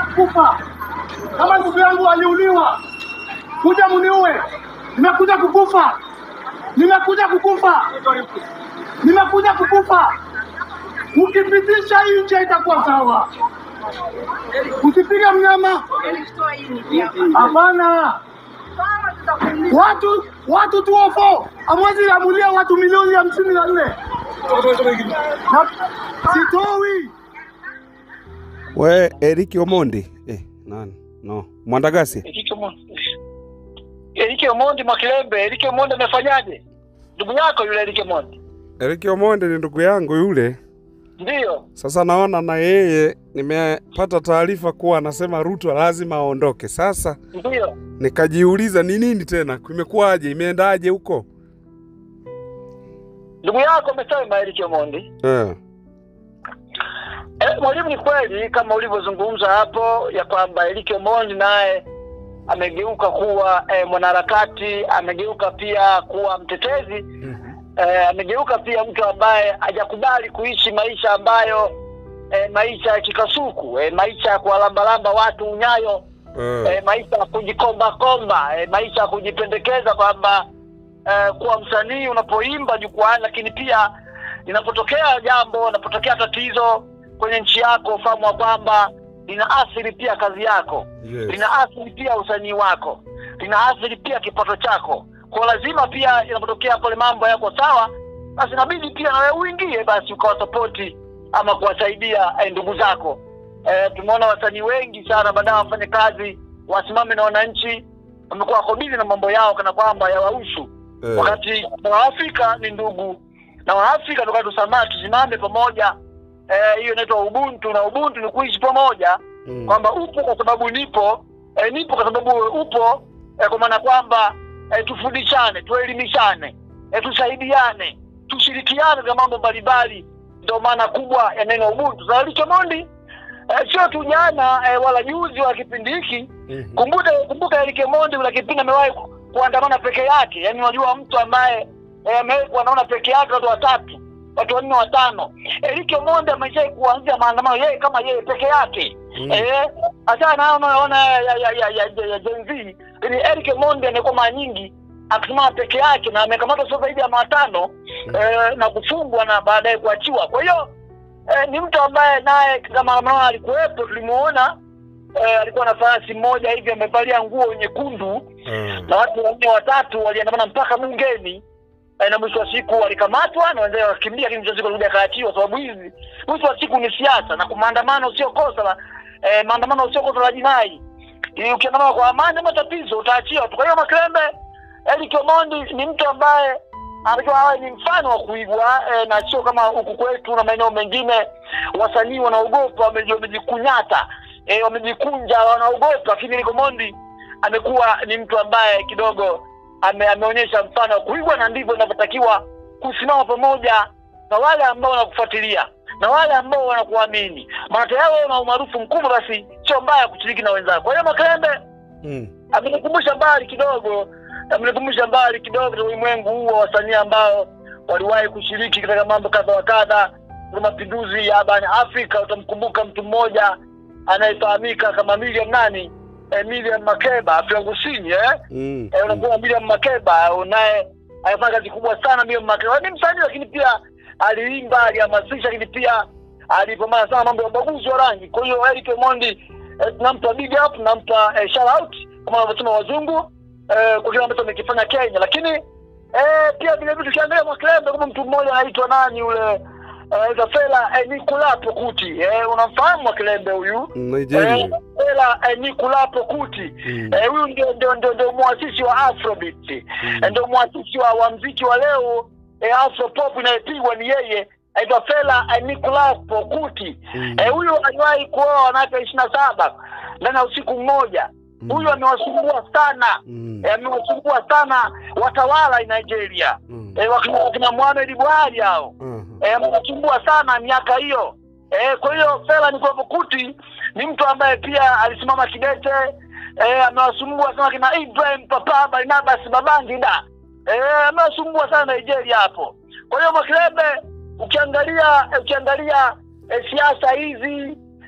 kufa. Kama ndugu yangu aliuliwa, kuja muniue. Nimekuja kukufa, nimekuja kukufa, nimekuja kukufa. Ukipitisha hii nje itakuwa sawa. Usipige mnyama, hapana. Watu watu tuofo amwezi amulia watu milioni hamsini na nne na sitoi We Eriki Omondi eh, nani no Mwandagasi Erike Omondi. Erike Omondi Mwakilembe, Erike Omondi amefanyaje? Ndugu yako yule Erike Omondi. Eriki Omondi ni ndugu yangu yule. Ndiyo. Sasa naona na yeye nimepata taarifa kuwa anasema Ruto lazima aondoke. Sasa Ndiyo. nikajiuliza ni nini tena, kumekuwaje, imeendaje huko? Ndugu yako amesema Erike Omondi. Eh, Eh, mwalimu, ni kweli kama ulivyozungumza hapo ya kwamba Erike Omondi naye amegeuka kuwa eh, mwanaharakati, amegeuka pia kuwa mtetezi eh, amegeuka pia mtu ambaye hajakubali kuishi maisha ambayo eh, maisha ya kikasuku eh, maisha ya kuwalambalamba watu unyayo eh, eh, maisha ya kujikomba komba eh, maisha ya kujipendekeza kwamba eh, kuwa msanii unapoimba jukwaani, lakini pia linapotokea jambo, linapotokea tatizo kwenye nchi yako, ufahamu wa kwamba linaathiri pia kazi yako, yes. linaathiri pia usanii wako, linaathiri pia kipato chako. Kwa lazima pia inapotokea pale mambo yako sawa, basi inabidi pia na wewe uingie basi ukawasapoti ama kuwasaidia eh, ndugu zako. Eh, tumeona wasanii wengi sana baadaye wafanye kazi wasimame na wananchi, wamekuwa wako busy na mambo yao kana kwamba yawahusu Eh, wakati Waafrika ni ndugu na Waafrika toka tusamaa tusimame pamoja. Eh, hiyo inaitwa ubuntu, na ubuntu ni kuishi pamoja, mm, kwamba upo kwa sababu nipo, eh, nipo kwa sababu wewe upo, eh, kwa maana kwamba eh, tufundishane, tuelimishane, eh, tusaidiane, tushirikiane katika mambo mbalimbali. Ndio maana kubwa ya neno ubuntu. Sasa Richo Mondi eh, sio tu jana eh, wala juzi wa kipindi hiki mhm, Kumbuka kumbuka Eric Mondi kuna kipindi amewahi ku- kuandamana peke yake. Yaani unajua mtu ambaye eh, amewahi kuandamana peke yake watu watatu, watu wanne watano. Eric Mondi ameshawahi kuanzia maandamano yeye kama yeye peke yake. mm, Eh, hata na unaona ya ya ya ya, ya, ya Gen Z, ni Eric Mondi amekuwa mara nyingi akisimama peke yake na amekamatwa sio zaidi ya matano eh, na kufungwa na baadaye kuachiwa. Kwa hiyo eh, ni mtu ambaye naye kama maandamano alikuwepo, tulimuona eh, alikuwa na farasi mmoja hivi amevalia nguo nyekundu eh, na watu wanne watatu waliandamana mpaka bungeni eh, na mwisho wa siku walikamatwa na wenzao wakakimbia, lakini mwisho wa siku walikuja akaachiwa. Sababu hizi mwisho wa siku ni siasa, na maandamano sio kosa la eh, maandamano sio kosa la jinai. Ili Ukiandamana kwa amani ama tatizo utaachiwa tu. Kwa hiyo Makrembe, Eric Omondi ni mtu ambaye anatakiwa awe ni mfano wa kuigwa eh, na sio kama huku kwetu na maeneo mengine wasanii wanaogopa, wameji- wamejikunyata eh, wamejikunja, wanaogopa, lakini Eric Omondi amekuwa ni mtu ambaye kidogo ame, ameonyesha mfano wa kuigwa, na ndivyo inavyotakiwa kusimama pamoja na wale ambao wanakufuatilia na wale ambao wanakuamini. Maana tayari wewe una umaarufu mkubwa, basi sio mbaya kushiriki na wenzako. Kwa hiyo Makrembe mm, amenikumbusha mbali kidogo, amenikumbusha mbali kidogo katika ulimwengu huu wa wasanii ambao waliwahi kushiriki katika mambo kadha wa kadha kwa mapinduzi ya barani Afrika. Utamkumbuka mtu mmoja anayefahamika kama Miriam nani, eh, Miriam Makeba Afrika Kusini eh? mm, Eh, unakuwa Miriam Makeba unaye alifanya kazi kubwa sana. Miriam Makeba ni msanii, lakini pia aliimba, alihamasisha, lakini pia alipambana sana mambo ya ubaguzi wa rangi. Kwa hiyo Eric Omondi eh, tunampa big up, tunampa eh, shout out kama wanavyosema wazungu eh, kwa kile ambacho amekifanya Kenya, lakini eh, pia vile vile tukiangalia Mwakilembe kama mtu mmoja anaitwa nani yule eh, Zafela eh, Nikulapo Kuti eh, unamfahamu Mwakilembe huyu Nigeria. Eh, Zafela eh, Nikulapo Kuti Mm, Eh, huyu ndio ndio ndio ndio mwasisi wa Afrobeat. mm, Eh, Ndio mwasisi wa, wa mziki wa leo eh, Afropop inayopigwa ni yeye. Aitwa Fela eh, Nicolas Pokuti. mm, Eh, huyu aliwahi kuoa wanawake ishirini na saba ndani ya usiku mmoja. mm, Huyu amewasumbua sana. mm, Eh, amewasumbua sana watawala Nigeria. mm, Eh, wakina, wakina Muhammad Buhari hao. mhm, Eh, amewasumbua sana miaka hiyo. Eh, kwa hiyo Fela Nicolas Pokuti ni mtu ambaye pia alisimama kidete eh, amewasumbua sana kina Ibrahim Papa Barnabas Babangida eh, amewasumbua sana Nigeria hapo. Kwa hiyo Makrebe, ukiangalia eh, ukiangalia eh, siasa hizi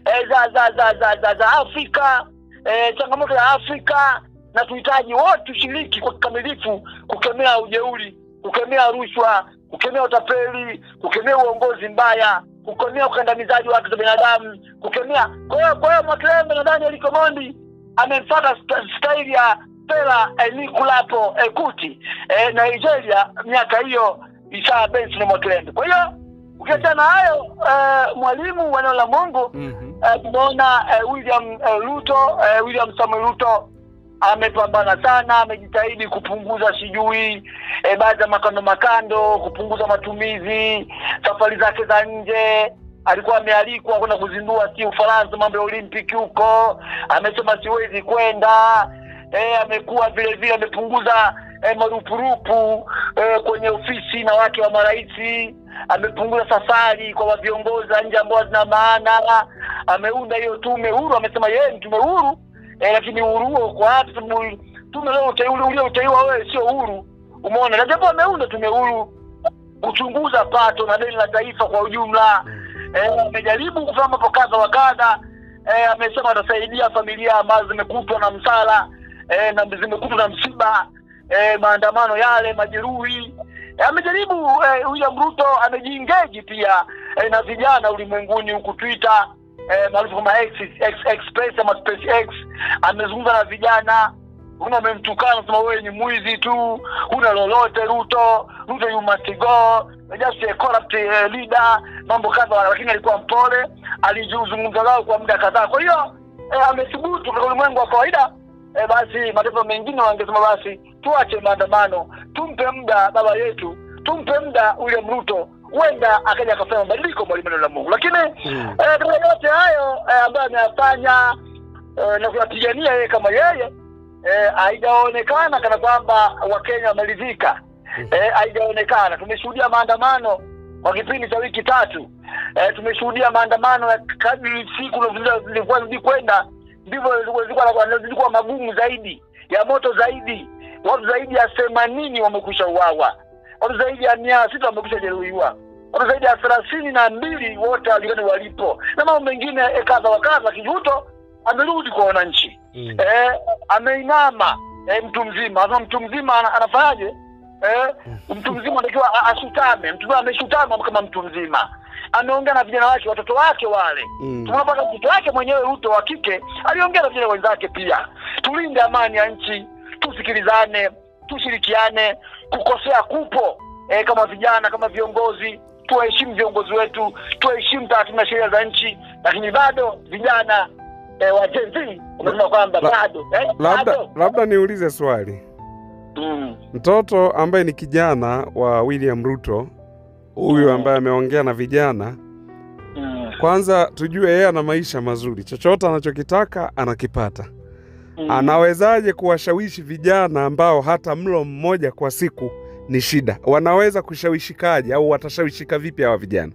eh, za, za, za, za, za, za Afrika eh, changamoto ya Afrika na tuhitaji wote tushiriki kwa kikamilifu kukemea ujeuri, kukemea rushwa, kukemea utapeli, kukemea uongozi mbaya, kukemea ukandamizaji wa haki za binadamu, kukemea. Kwa hiyo kwa hiyo Mwakilembe na Daniel Komondi amemfuata sta- staili ya Fela Anikulapo Ekuti eh, Nigeria miaka hiyo Isaya Benson Mwakilembe. Kwa hiyo ukiachana na hayo eh, mwalimu wa neno la Mungu Mhm. eh, tumeona eh, William eh, Ruto eh, William Samuel Ruto amepambana sana, amejitahidi kupunguza sijui eh, baadhi ya makando makando, kupunguza matumizi, safari zake za nje. Alikuwa amealikwa kwenda kuzindua si Ufaransa, mambo ya Olimpiki huko, amesema siwezi kwenda. Eh, amekuwa vile vile amepunguza eh, marupurupu eh, kwenye ofisi na wake wa marais amepunguza safari kwa viongozi wa nje ambao hazina maana. Ameunda hiyo tume huru, amesema yeye ni tume huru eh, lakini uhuru huo uko wapi? Sababu tume leo uteule uliouteuliwa wewe sio huru, umeona. Na japo ameunda tume huru kuchunguza pato na deni la taifa kwa ujumla, eh, amejaribu kufanya mambo kadha wa kadha. Eh, amesema atasaidia familia ambazo zimekutwa na msala eh, na zimekutwa na msiba eh, maandamano yale, majeruhi Eh, amejaribu eh, William Ruto amejiingeji pia eh, na vijana ulimwenguni huku Twitter eh, maarufu kama X, X, Express ama SpaceX. Amezungumza na vijana una amemtukana sema wewe ni mwizi tu, huna lolote Ruto, Ruto you must go, just a corrupt eh, leader, mambo kadha, lakini alikuwa mpole, alijizungumza nao kwa muda kadhaa. Kwa hiyo eh, amethubutu katika ulimwengu wa kawaida eh, basi mataifa mengine wangesema basi tuache maandamano, tumpe muda baba yetu, tumpe muda William Ruto, huenda akaja akafanya mabadiliko mwalimu neno la Mungu. Lakini Mm. eh, katika yote hayo eh, ambayo ameyafanya eh, na kuyapigania yeye kama yeye eh, haijaonekana kana kwamba Wakenya wameridhika eh, haijaonekana. Tumeshuhudia maandamano kwa kipindi cha wiki tatu eh, tumeshuhudia maandamano ya kadri siku zilikuwa zidi kwenda ndivyo zilikuwa zilikuwa magumu zaidi ya moto zaidi. Watu zaidi ya themanini wamekwisha uawa, watu zaidi ya mia sita wamekwisha jeruhiwa, watu zaidi ya thelathini na mbili wote walikani walipo na mambo mengine eh, kadha wa kadha. Kijuto amerudi kwa wananchi Mm. eh, ameinama eh, mtu mzima sasa mtu mzima ana, anafanyaje eh, mtu mzima anatakiwa a- ashutame mtu mzima ameshutama kama mtu mzima ameongea na vijana wake watoto wake wale Mm. tumeona mpaka mtoto wake mwenyewe Ruto wa kike aliongea na vijana wenzake pia tulinde amani ya nchi tusikilizane tushirikiane kukosea kupo eh, kama vijana kama viongozi tuwaheshimu viongozi wetu tuheshimu taratibu na sheria za nchi lakini bado vijana eh, wa Gen Z wamesema kwamba La- bado eh, Labda, bado labda niulize swali. mm. Mtoto ambaye ni kijana wa William Ruto huyu ambaye ameongea na vijana, Mm. kwanza tujue yeye ana maisha mazuri, chochote anachokitaka anakipata. Mm. Anawezaje kuwashawishi vijana ambao hata mlo mmoja kwa siku ni shida? Wanaweza kushawishikaje au watashawishika vipi hawa vijana?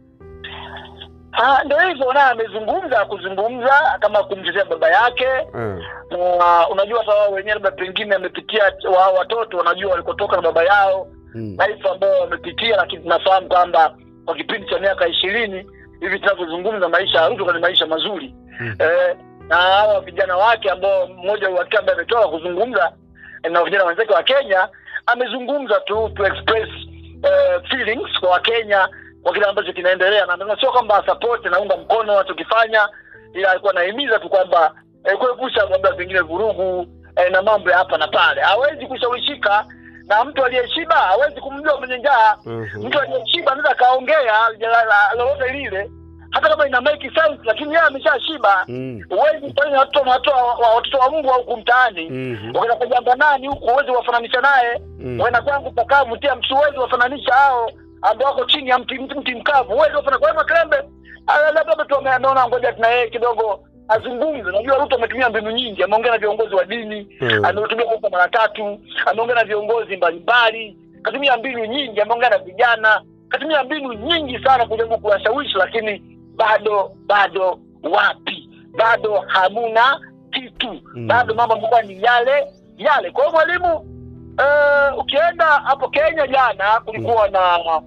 Ah, ndio hivyo naye amezungumza kuzungumza kama kumtetea baba yake Eh, na unajua hata wao wenyewe labda pengine amepitia wa watoto wanajua walikotoka na baba yao mm, life ambayo wamepitia lakini tunafahamu kwamba kwa kipindi cha miaka ishirini hivi tunavyozungumza maisha ya Ruto ni maisha mazuri Mm. eh, na hawa vijana wake ambao mmoja wake ambaye ametoka kuzungumza eh, na vijana wenzake wa Kenya amezungumza tu to express eh, feelings kwa Wakenya kwa kile ambacho kinaendelea, na amesema sio kwamba support naunga mkono wanachokifanya, ila alikuwa anahimiza tu kwamba eh, kuepusha labda pengine vurugu eh, na mambo ya hapa na pale. Hawezi kushawishika na mtu aliyeshiba, hawezi kumjua mwenye njaa. mhm, Mtu aliyeshiba anaweza akaongea la- la- lolote lile, hata kama ina make sense, lakini yeye ameshashiba. mm, Huwezi kufanya watoto na watoto wa- wa- watoto wa Mungu huku mtaani mhm, wakenda kujamba nani huku, huwezi wafananisha naye mm. wena kwangu pakavu tia mtu, huwezi wafananisha hao ambao wako chini ya mti, mti, mti mkavu, huwezi wafana. Kwa hiyo Makrembe ah, labda tu ame- ameona ngoja tuna yeye kidogo azungumze. Najua Ruto ametumia mbinu nyingi, ameongea na viongozi wa dini Mm. ametumia kwa mara tatu, ameongea na viongozi mbalimbali, katumia mbinu nyingi, ameongea na vijana, katumia mbinu nyingi sana kujaribu kuwashawishi, lakini bado bado wapi, bado hamuna kitu Mm. bado mambo yamekuwa ni yale yale. Kwa hiyo mwalimu, eh, ukienda hapo Kenya jana kulikuwa na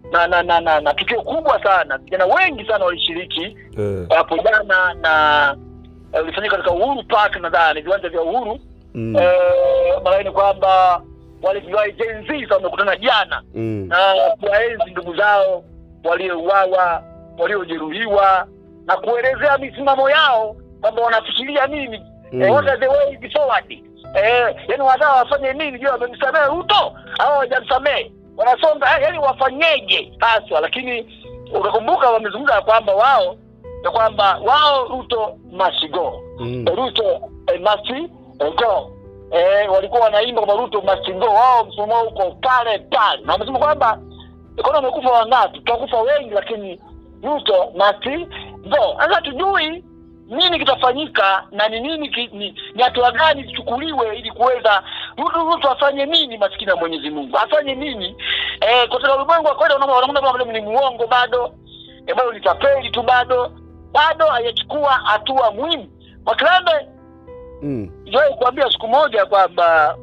na na na, na, na tukio kubwa sana. Vijana wengi sana walishiriki Eh, hapo jana na eh, ulifanyika katika Uhuru Park, nadhani viwanja vya Uhuru mm, eh, maana ni kwamba wale viwai Gen Z sasa wamekutana jana mm, na kuwaenzi ndugu zao waliouawa, waliojeruhiwa na kuelezea misimamo yao kwamba wanafikiria nini Mm. eh, what are the way forward eh, yani wanataka wafanye nini? Je, wamemsamehe Ruto au hawajamsamehe? Wanasonga eh, yani wafanyeje haswa? Lakini ukakumbuka wamezungumza ya kwamba wao ya kwamba wao Ruto must go mm, Ruto eh, must eh, go. Eh, walikuwa wanaimba kwamba Ruto must go. Wao msimamo wao uko pale pale, na wamesema kwamba ikono wamekufa wangapi? Tutakufa wengi, lakini Ruto must go. Sasa tujui nini kitafanyika na ni nini ki, ni, ni hatua gani zichukuliwe ili kuweza Ruto Ruto afanye nini, maskini ya Mwenyezi Mungu afanye nini? Eh, katika ulimwengu wa kawaida wanaona wanaona kama vile ni muongo bado, eh, bado ni tapeli tu bado, bado hajachukua hatua muhimu. Makilembe mm, Niliwahi kuambia siku moja kwamba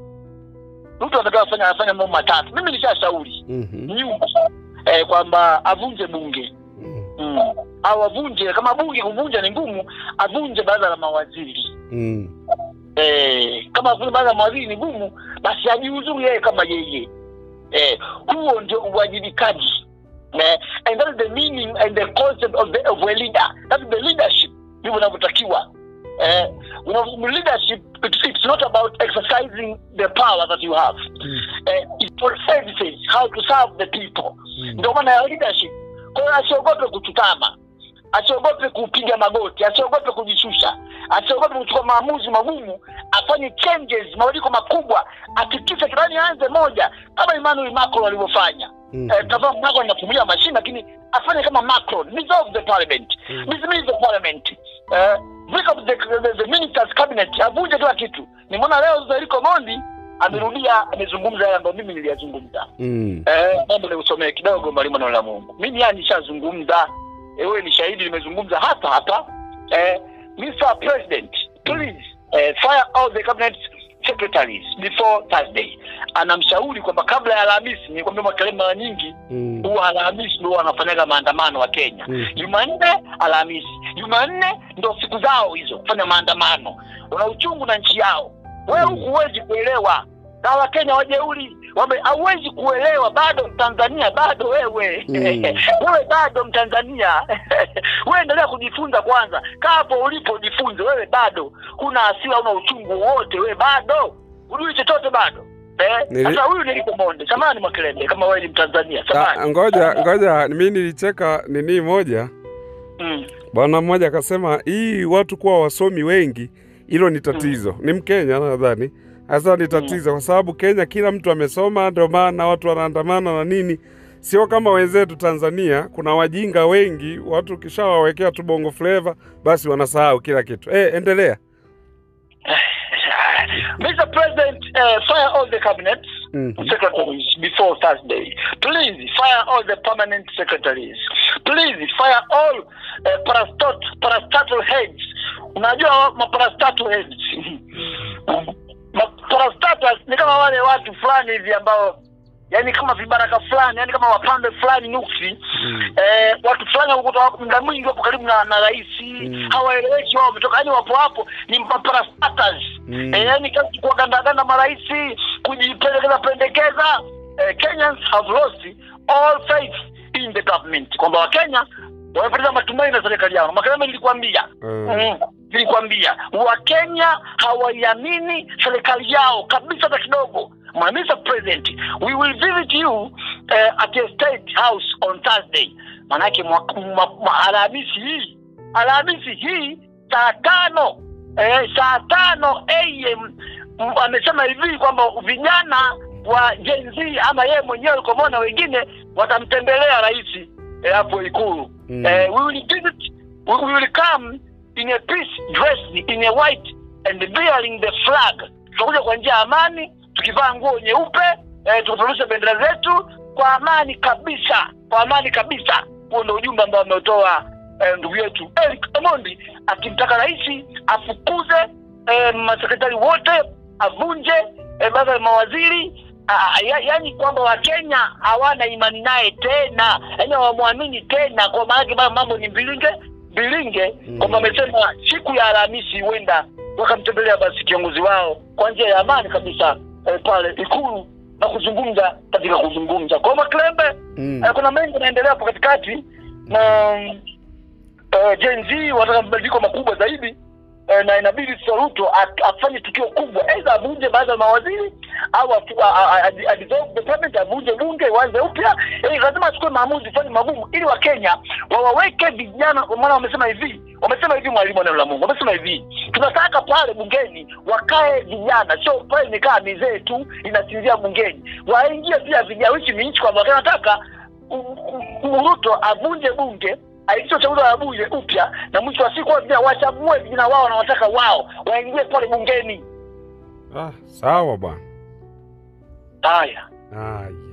Ruto anataka afanya afanya mambo matatu. Mimi nishashauri mhm, nyuma eh, kwamba avunje bunge mm, mm. au avunje kama bunge kuvunja ni ngumu, avunje baraza la mawaziri mm, eh, kama vile baraza la mawaziri ni ngumu, basi ajiuzuru yeye kama yeye eh, huo ndio uwajibikaji eh, and that is the meaning and the concept of, the, of a leader that is the leadership ndivyo inavyotakiwa eh, you know, leadership it's, it's not about exercising the power that you have mm, eh, it's for services how to serve the people mm. ndio maana ya leadership kwa hiyo asiogope kuchutama asiogope kupiga magoti asiogope kujishusha asiogope kuchukua maamuzi magumu afanye changes mabadiliko makubwa akikisha kirani aanze moja kama Emmanuel Macron alivyofanya Mm. eh, tazama Macron anapumulia mashine lakini afanye kama Macron dissolve the parliament Mm. dismiss the parliament eh, break up the, the, the ministers cabinet avunje kila kitu nimeona leo Zeriko Mondi amerudia amezungumza yale ambayo mimi niliyazungumza Mm. Eh, mambo niusomee kidogo mwalimu neno la Mungu. Mimi yani nishazungumza, eh, wewe ni shahidi, nimezungumza hapa hapa. Eh, Mr. President, please eh, fire all the cabinet secretaries before Thursday. Anamshauri kwamba kabla ya Alhamisi, nikwambia Makelele mara nyingi Mm. huwa Alhamisi ndio wanafanyaga maandamano wa Kenya. Mm. Jumanne, Alhamisi. Jumanne ndio siku zao hizo kufanya maandamano. Wana uchungu na nchi yao. Wewe huku huwezi kuelewa. Na Wakenya wajeuri wame hauwezi kuelewa bado Mtanzania bado wewe. Mm. wewe bado Mtanzania. wewe endelea kujifunza kwanza. Kaa hapo ulipo jifunze wewe bado. Huna hasira, huna uchungu wote wewe bado. Hujui chochote bado. Eh? Nili- Sasa huyu niliko Monde. Samahani Makelele kama wewe ni Mtanzania. Ah, Samahani. ngoja ngoja, mi nilicheka nini moja, Mm. bwana mmoja akasema hii watu kuwa wasomi wengi, hilo ni tatizo. Ni Mkenya nadhani, hasa ni tatizo kwa sababu Kenya kila mtu amesoma, ndio maana watu wanaandamana na nini. Sio kama wenzetu Tanzania, kuna wajinga wengi, watu ukishawawekea tu bongo flava basi wanasahau kila kitu. Eh, endelea. Mr. President, uh, fire all the cabinets Mhm. secretaries before Thursday. Please fire all the permanent secretaries. Please fire all uh, parastat parastatal heads. Unajua maparastatal heads. Parastatus ni kama wale watu fulani hivi ambao yani kama vibaraka fulani, yani kama wapambe fulani nuksi Mm. eh, watu fulani wakuta wako muda mwingi wapo karibu na, na rais Mm. hawaeleweki wao wametoka, yani wapo hapo ni maparastatus Mm. eh, yani kazi kuwagandaganda marais kujipendekeza pendekeza eh, Kenyans have lost all faith in the government, kwamba Wakenya wamepoteza matumaini na serikali yao. Makelele nilikwambia Mm. Mm, nilikwambia Wakenya hawaiamini serikali yao kabisa hata kidogo. My Mr. President, we will visit you uh, at your state house on Thursday. Manake mwa- mwa- mwa- Alhamisi hii Alhamisi hii saa tano eh, saa tano am m- amesema hivi kwamba vijana wa Gen Z ama yeye mwenyewe Komo na wengine watamtembelea rais eh, hapo Ikulu. Mm. Eh, we will visit we we will come in a peace dressed in a white and bearing the flag. Tutakuja kwa njia ya amani tukivaa nguo nyeupe eh, tukipeperusha bendera zetu kwa amani kabisa, kwa amani kabisa. Huo ndio ujumbe ambao ametoa eh, ndugu yetu Eric Omondi akimtaka rais afukuze eh, masekretari wote, avunje eh, baraza la mawaziri Ah, ya, yani kwamba Wakenya hawana imani naye tena, yani hawamwamini tena, kwa maana baba mambo ni mbilinge mbilinge, Mm. kwamba amesema siku ya Alhamisi huenda wakamtembelea basi kiongozi wao kwa njia ya amani kabisa eh, pale Ikulu na kuzungumza katika kuzungumza kwa Maklembe. Mm. Eh, kuna mengi yanaendelea hapo katikati na uh, Gen Z wanataka mabadiliko makubwa zaidi eh, na inabidi Sasa Ruto at- afanye tukio kubwa, aidha avunje baadhi ya mawaziri au afu- a- a- a- a- dissolve the parliament, avunje bunge, uanze upya. Eh, lazima achukue maamuzi fani magumu, ili Wakenya wawaweke vijana. Maana wamesema hivi, wamesema hivi, mwalimu wa neno la Mungu wamesema hivi, tunataka pale bungeni wakae vijana, sio pale nikaa mizee tu inasinzia bungeni, waingie pia vijana. Hichi ni nchi kwamba wanataka U- U- Ruto avunje bunge aitishe uchaguzi wa bunge upya, na mwisho wa siku wao vijana wachague vijana wao wanawataka wao waingie pale bungeni. Ah, sawa bwana. Haya. Haya.